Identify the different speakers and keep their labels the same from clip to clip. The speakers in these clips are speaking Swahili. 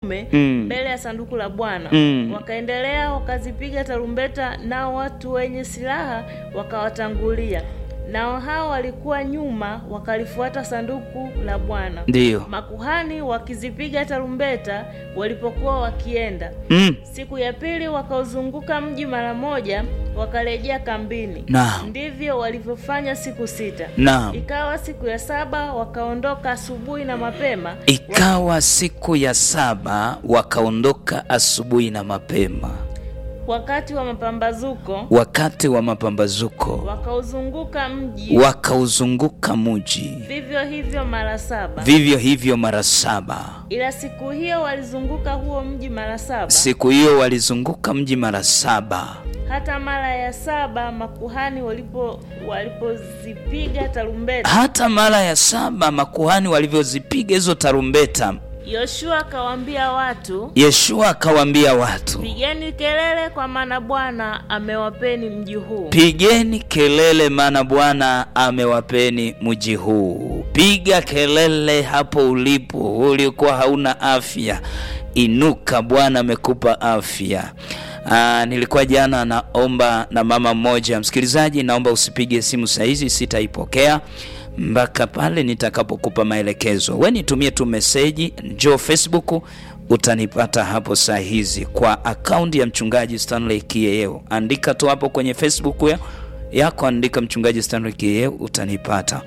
Speaker 1: kiume
Speaker 2: Mm.
Speaker 1: mbele ya sanduku la Bwana.
Speaker 2: Mm.
Speaker 1: Wakaendelea wakazipiga tarumbeta, nao watu wenye silaha wakawatangulia, nao hao walikuwa nyuma wakalifuata sanduku la Bwana.
Speaker 2: Ndiyo.
Speaker 1: Makuhani wakizipiga tarumbeta walipokuwa wakienda.
Speaker 2: Mm.
Speaker 1: Siku ya pili wakauzunguka mji mara moja, wakarejea kambini.
Speaker 2: Naam.
Speaker 1: Ndivyo walivyofanya siku sita.
Speaker 2: Naam.
Speaker 1: Ikawa siku ya saba wakaondoka asubuhi na mapema,
Speaker 2: Ikawa siku ya saba wakaondoka asubuhi na mapema,
Speaker 1: wakati wa mapambazuko
Speaker 2: wakati wa mapambazuko
Speaker 1: wakauzunguka mji,
Speaker 2: wakauzunguka mji,
Speaker 1: vivyo hivyo mara saba.
Speaker 2: vivyo hivyo mara saba.
Speaker 1: Ila siku hiyo walizunguka huo mji mara saba.
Speaker 2: Siku hiyo walizunguka mji mara saba.
Speaker 1: Hata mara ya saba makuhani walipo walipozipiga tarumbeta,
Speaker 2: Hata mara ya saba makuhani walivyozipiga hizo tarumbeta,
Speaker 1: Yoshua akawaambia watu,
Speaker 2: Yeshua akawaambia watu,
Speaker 1: pigeni kelele, kwa maana Bwana amewapeni mji huu.
Speaker 2: pigeni kelele, maana Bwana amewapeni mji huu. Piga kelele hapo ulipo, ulikuwa hauna afya, inuka, Bwana amekupa afya. Aa, nilikuwa jana naomba na mama mmoja. Msikilizaji, naomba usipige simu saizi, sitaipokea mpaka pale nitakapokupa maelekezo. We nitumie tu meseji, njoo Facebook utanipata hapo saa hizi kwa akaunti ya mchungaji Stanley Kieo. Andika tu hapo kwenye Facebook ya, yako, andika mchungaji Stanley Kieo utanipata.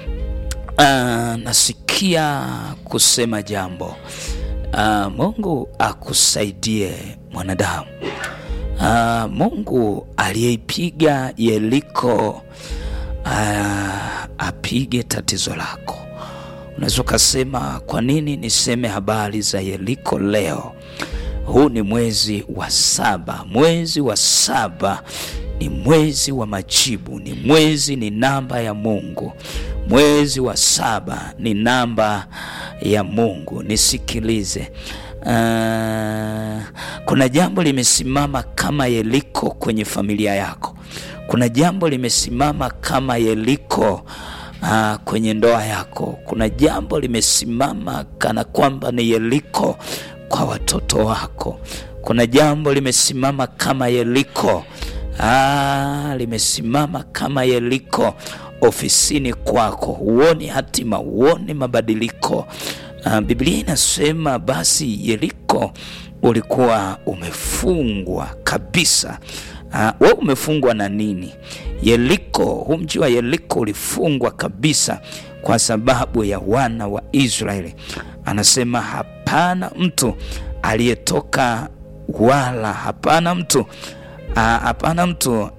Speaker 2: Ah, nasikia kusema jambo. Ah, Mungu akusaidie mwanadamu. Ah, Mungu aliyeipiga Yeriko ah, apige tatizo lako. Unaweza ukasema kwa nini niseme habari za Yeriko leo? Huu ni mwezi wa saba. Mwezi wa saba ni mwezi wa majibu, ni mwezi, ni namba ya Mungu. Mwezi wa saba ni namba ya Mungu. Nisikilize. Ah, kuna jambo limesimama kama Yeriko kwenye familia yako. Kuna jambo limesimama kama Yeriko ah, kwenye ndoa yako. Kuna jambo limesimama kana kwamba ni Yeriko kwa watoto wako. Kuna jambo limesimama kama Yeriko ah, limesimama kama Yeriko ofisini kwako, huoni hatima, huoni mabadiliko. Ah, Biblia inasema basi Yeriko ulikuwa umefungwa kabisa. Uh, we umefungwa na nini? Yeriko, huu mji wa Yeriko ulifungwa kabisa kwa sababu ya wana wa Israeli. Anasema hapana mtu aliyetoka wala hapana mtu ah, hapana mtu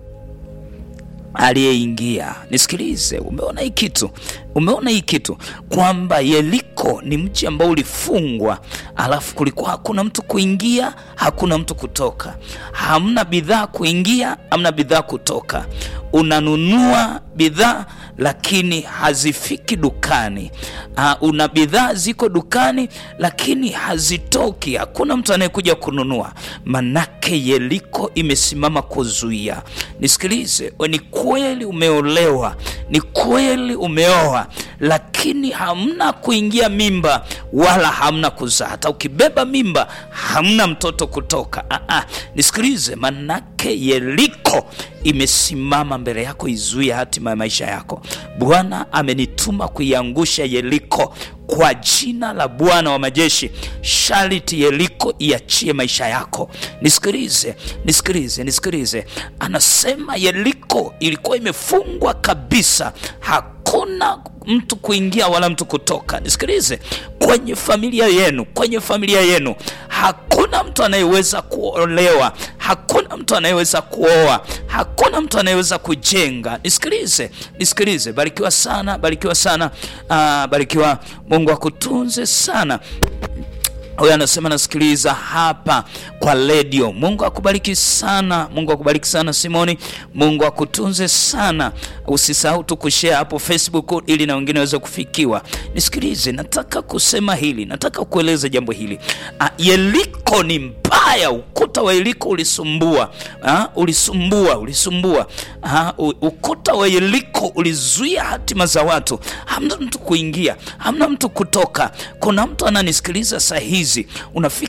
Speaker 2: aliyeingia. Nisikilize, umeona hii kitu, umeona hii kitu kwamba Yeriko ni mji ambao ulifungwa, alafu kulikuwa hakuna mtu kuingia, hakuna mtu kutoka, hamna bidhaa kuingia, hamna bidhaa kutoka. Unanunua bidhaa lakini hazifiki dukani. Uh, una bidhaa ziko dukani lakini hazitoki, hakuna mtu anayekuja kununua, manake Yeriko imesimama kuzuia. Nisikilize, we ni kweli umeolewa, ni kweli umeoa, lakini hamna kuingia mimba wala hamna kuzaa. Hata ukibeba mimba hamna mtoto kutoka. Ah, ah, nisikilize, manake Yeriko imesimama mbele yako, izuia hatima ya maisha yako. Bwana amenituma kuiangusha Yeriko kwa jina la Bwana wa majeshi. Sharti Yeriko iachie maisha yako. Nisikilize, nisikilize, nisikilize. Anasema Yeriko ilikuwa imefungwa kabisa, hakuna mtu kuingia wala mtu kutoka. Nisikilize, kwenye familia yenu, kwenye familia yenu hakuna mtu anayeweza kuolewa, hakuna mtu anayeweza kuoa, hakuna mtu anayeweza kujenga. Nisikilize, nisikilize. Barikiwa sana, barikiwa sana, ah, barikiwa. Mungu akutunze sana. Huyo anasema nasikiliza hapa kwa redio. Mungu akubariki sana, Mungu akubariki sana Simoni, Mungu akutunze sana. Usisahau tu kushare hapo Facebook ili na wengine waweze kufikiwa. Nisikilize, nataka kusema hili, nataka kueleza jambo hili. Ah, Yeriko ni mbaya, ukuta wa Yeriko ulisumbua, ah, ulisumbua, ulisumbua. Ah, u- ukuta wa Yeriko ulizuia hatima za watu, hamna mtu kuingia, hamna mtu kutoka. Kuna mtu ananisikiliza saa hizi, unafika